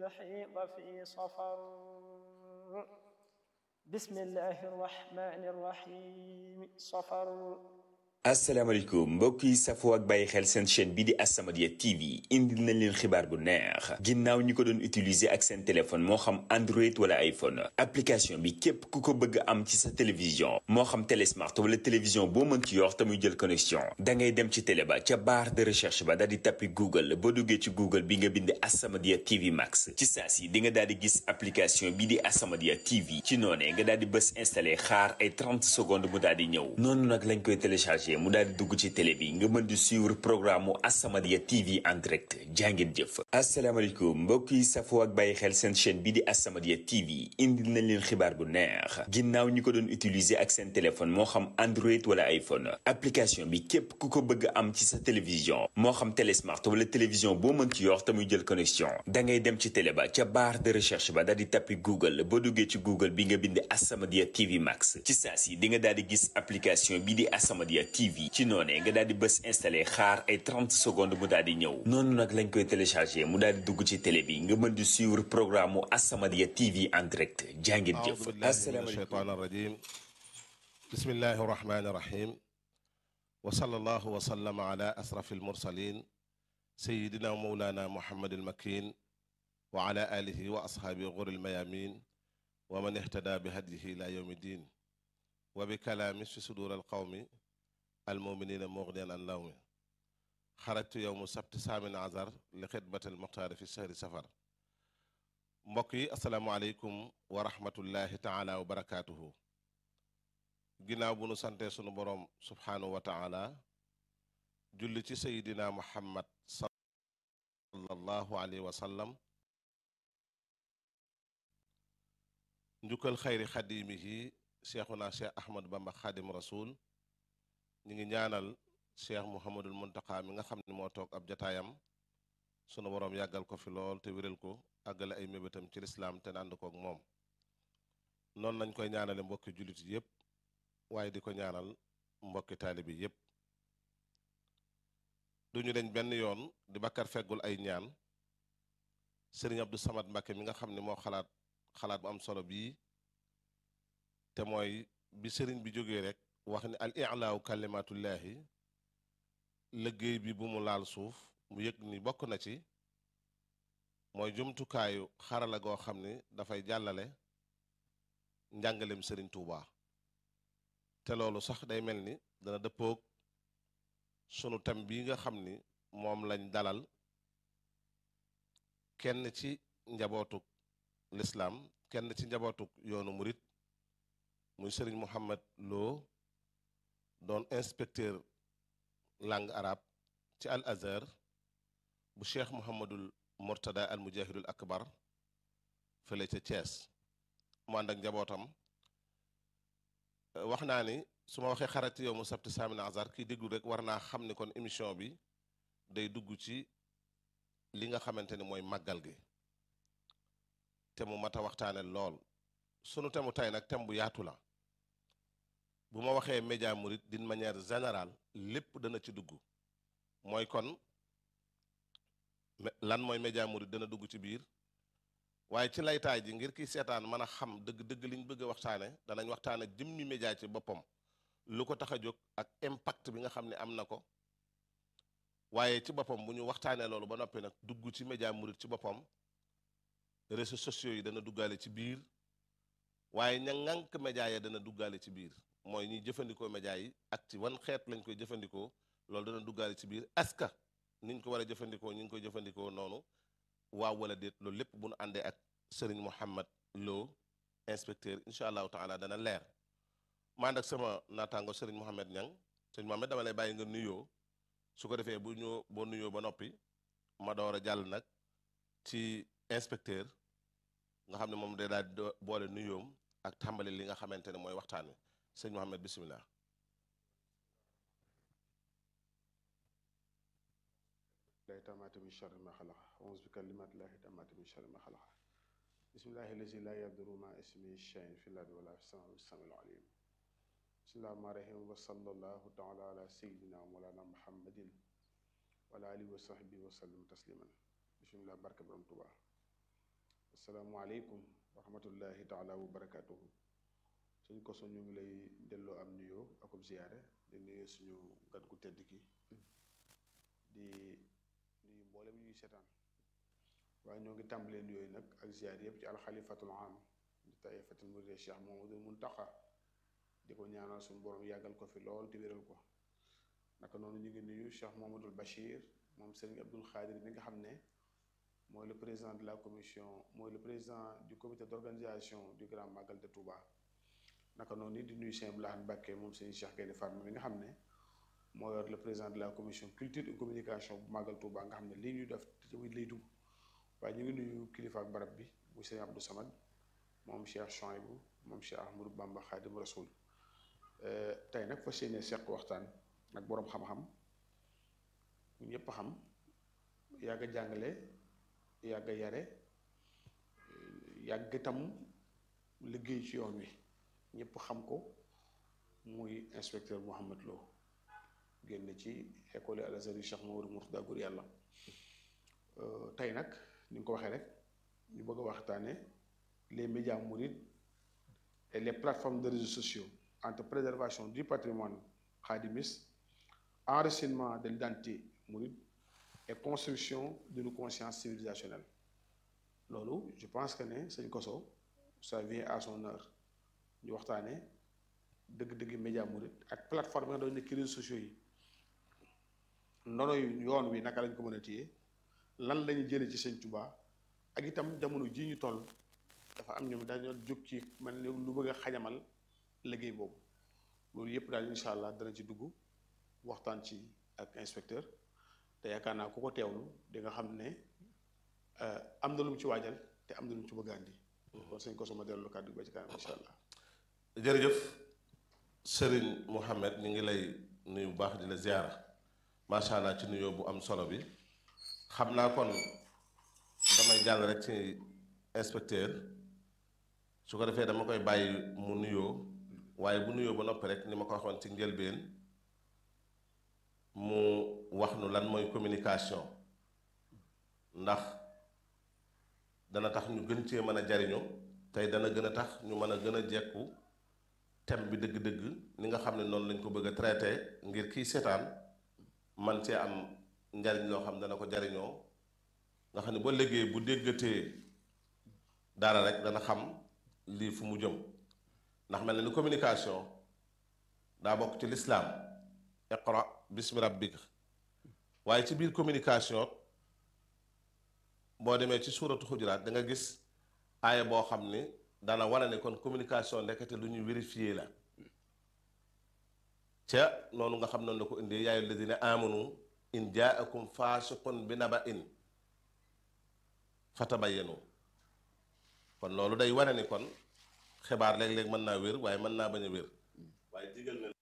الحيض في صفر بسم الله الرحمن الرحيم صفر asalaamaaleykum mbokk yi safoo ak bàyyi xel seen chaîne bi di As-Samadiyya TV indil nañ leen xibaar bu neex ginnaaw ñi ko doon utiliser ak seen téléphone moo xam Android wala iPhone application bi képp ku ko bëgg am ci sa télévision moo xam télé smart wala télévision boo mën ci yor te muy jël connexion da ngay dem ci télé ba ca barre de recherche ba daal di tappi Google boo duggee ci Google bi nga bind As-Samadiyya TV Max ci saa si di nga daal di gis application bi di As-Samadiyya TV ci noonee nga daal di bës installé xaar ay 30 secondes mu daal di ñëw noonu nag lañ koy téléchargé mu daal di dugg ci télé bi nga mën di suivre programme mu As-Samadiyya TV en direct jàngeen jëf asalaamaaleykum mbokk yi safoo ak bàyyi xel seen chaîne bi di As-Samadiyya TV indil nañ leen xibaar bu neex ginnaaw ñi ko doon utiliser ak seen téléphone moo xam Android wala iPhone application bi képp ku ko bëgg am ci sa télévision moo xam télé smart wala télévision boo mën ci yor te muy jël connexion da ngay dem ci télé ba ca barre de recherche ba daal di tappi Google boo duggee ci Google bi nga bind As-Samadiyya TV Max ci saa si di nga daal di gis application bi di As-Samadiyya TV ci noonee nga daal di bës installé xaar ay 30 secondes mu daal di ñëw noonu nag lañ koy téléchargé mu daal di dugg ci télé bi nga mën di suivre programme mu As-Samadiyya TV en direct jàngeen jëf أعوذ بالله من الشيطان الرجيم بسم الله الرحمن الرحيم وصلى الله وسلم على أسرف المرسلين سيدنا ومولانا محمد المكين وعلى آله وأصحابه غر الميامين ومن اهتدى بهديه إلى يوم الدين وبكلام في صدور القوم المؤمنين مغنيا عن لوم خرجت يوم السبت سامن عذر لخدمة المختار في شهر سفر mbokk yi asalaamaaleykum wa rahmatullahi taala wa barakaatuhu ginnaaw bu nu santee sunu boroom subhaanahu wa taala julli ci sayidina muhammad sallallahu alayhi wa sallam njukkal xayri xadimihi cheikhuna cheikh ahmad bamba xadim rasul ñi ngi ñaanal cheikh muhammadul muntaka mi nga xam ne moo toog ab jataayam sunu boroom yàggal ko fi lool te wéral ko àggale ay mébétam ci lislaam te ànd kook moom noonu lañ koy ñaanale mbokki jullit yépp waaye di ko ñaanal mbokki taalibi yépp duñu deñ benn yoon di bakkar feggul ay ñaan sëriñ Abdou Samad Mbàkke mi nga xam ne moo xalaat xalaat bu am solo bii te mooy bi sëriñ bi jógee rek wax ni al i'laaw kalimatullaahi liggéey bi bu mu laal suuf mu yëg ni bokk na ci mooy jumtukaayu xarala goo xam ni dafay jàllale njàngalem sëriñ Tuuba te loolu sax day mel ni dana dëppoog sunu tam bii nga xam ni moom lañ dalal kenn ci njabootuk lislaam kenn ci njabootuk yoonu murit muy sëriñ Muhammad Lo doon inspecteur langue arabe ci al azhar bu cheikh Muhammadul Murtada al mujahidul akbar fële ca Thiès mu ànd ak njabootam wax naa ni su ma waxee xarati yow mu sabti saamina azar kii déglu rek war naa xam ni kon émission bi day dugg ci li nga xamante ni mooy màggal gi te mu mat a waxtaane lool sunu temu tey nag tem bu yaatu la bu ma waxee média murit d'une manière générale lépp dana ci dugg mooy kon lan mooy média murit dana dugg ci biir waaye ci laytaay ji ngir kiy seetaan mën a xam dëgg-dëgg liñ bëgg a waxtaane danañ waxtaane jëmmi média ci boppam lu ko tax a jóg ak impact bi nga xam ne am na ko waaye ci boppam bu ñu waxtaanee loolu ba noppi nag dugg ci média murit ci boppam réseaux sociaux yi dana duggaale ci biir waaye ña ŋànk média ya dana duggaale ci biir mooy ñuy jëfandikoo média yi ak ci wan xeet lañ koy jëfandikoo loolu dana duggaale ci biir est-ce que niñ ko war a jëfandikoo ñu ngi koy jëfandikoo noonu waaw wala déet loolu lépp bu nu àndee ak Serigne Mouhamed Lo inspecteur incha allahu taala dana leer ma ànd ak sama naataango Serigne Mouhamed Niang Serigne Mouhamed dama lay bàyyi nga nuyoo su ko defee bu ñu boo nuyoo ba noppi ma door a jàll nag ci inspecteur nga xam ne moom day daal di boole nuyoom ak tàmbali li nga xamante ne mooy waxtaan wi sëñ Mouhamed bisimilah. lay tamaati min charri ma xalaqa auzu bi kalimaati llahi tamaati min charri ma xalaqa bismillahi lazi la yaduru ma ismi shayin fi lardi wala fi sama samil alim bismillahi rahmani rahim wa sallallahu taala ala sayidina wa molana muhammadin wa ala alihi wa sahbihi wa sallam tasliman bismillah barke borom tuba asalaamualeykum wa rahmatullahi taala wa barakatuhu suñ ko so ñu ngi lay delloo am nuyoo akub ziyaare di nuyu suñu gan gu tedd ki di nuyu mboolem ñuy seetaan waaye ñoo ngi tàmbalee nuyooyu nag ak ziyaar yëpp ci alxalifatul am di taifatul muride cheikh Mamadul Muntaqa di ko ñaanal suñu borom yàggal ko fi lool te wéral ko naka noonu ñu ngi nuyu cheikh Mamadul Bachir moom Serigne Abdul Xaadir mi nga xam ne mooy le président de la commission mooy le président du comité d'organisation du grand magal de Touba naka noonu di nuyu Cheikh Abdoulaye Mbacké moom Serigne Cheikh Gaïndé Fatma mi nga xam ne moo yor le président de la commission culture et communication bu magal Touba nga xam ne lii ñuy def tamit lay dugg waaye ñu ngi nuyu kilifa ak barab bi muy Serigne Abdou Samad moom Cheikh Chouaïbou moom Cheikh Ahmadou Bamba Khadim Rasoul tey nag fas yéene seq waxtaan ak boroom xam-xam ñu ñëpp xam yàgg a jàngale yàgg a yare yàgg itam liggéey ci yoon wi ñëpp xam ko muy inspecteur Mouhamed Lo génn ci école Al Azhar Cheikh Mamadou Mourtada Gour yàlla tey nag ni nga ko waxee rek ñu bëgg a waxtaane les médias mourides et les plateformes de réseaux sociaux entre préservation du patrimoine khadimiste enracinement de l'identité mouride et construction d'une conscience civilisationnelle loolu je pense que ne sëñ Koso ça vient à son heure ñu waxtaane dëgg-dëgg média mouride ak plateforme nga doon nekk réseaux sociaux yi ndono yoon wi naka lañ ko mën a téye lan lañu jëlee ci sëñ Touba ak itam jamono ji ñu toll dafa am ñoom dañoo jóg ci man lu bëgg a xajamal liggéey boobu loolu yëpp daal incha allah dana ci dugg waxtaan ci ak inspecteur te yaakaar naa ku ko teewlu di nga xam ne am na lu mu ci waajal te am na lu mu ci bëgg a andi kon sëñ Koso ma dellu kàddu ba ci kanam incha allah. jërëjëf Serigne Mohamed ñu ngi lay nuyu bu baax di la ziara macha allah ci nuyoo bu am solo bi xam naa kon damay jàll rek ci inspecteur su ko defee dama koy bàyyi mu nuyoo waaye bu nuyoo ba noppi rek ni ma ko waxoon ci njëlbeen mu wax nu lan mooy communication ndax dana tax ñu gën cee mën a jariñu tey dana gën a tax ñu mën a gën a jekku thème bi dëgg-dëgg ni nga xam ne noonu lañ ko bëgg a traité ngir kii seetaan man cee am njariñ loo xam dana ko jariñoo nga xam ne ba léegi bu déggatee dara rek dana xam lii fu mu jëm ndax mel na ni communication daa bokk ci lislaam iqra bismi rabbika waaye ci biir communication boo demee ci suuratu xujuraat da nga gis aaya boo xam ni dana wane ne kon communication ndekete lu ñuy vérifier la ca noonu nga xam noonu la ko indee yaa ayyuha alladina amanu in jaakum faasiqun bi naba in fatabayyanu kon loolu day wane ni kon xibaar léeg-léeg mën naa wér waaye mën naa bañ a wér waaye digal na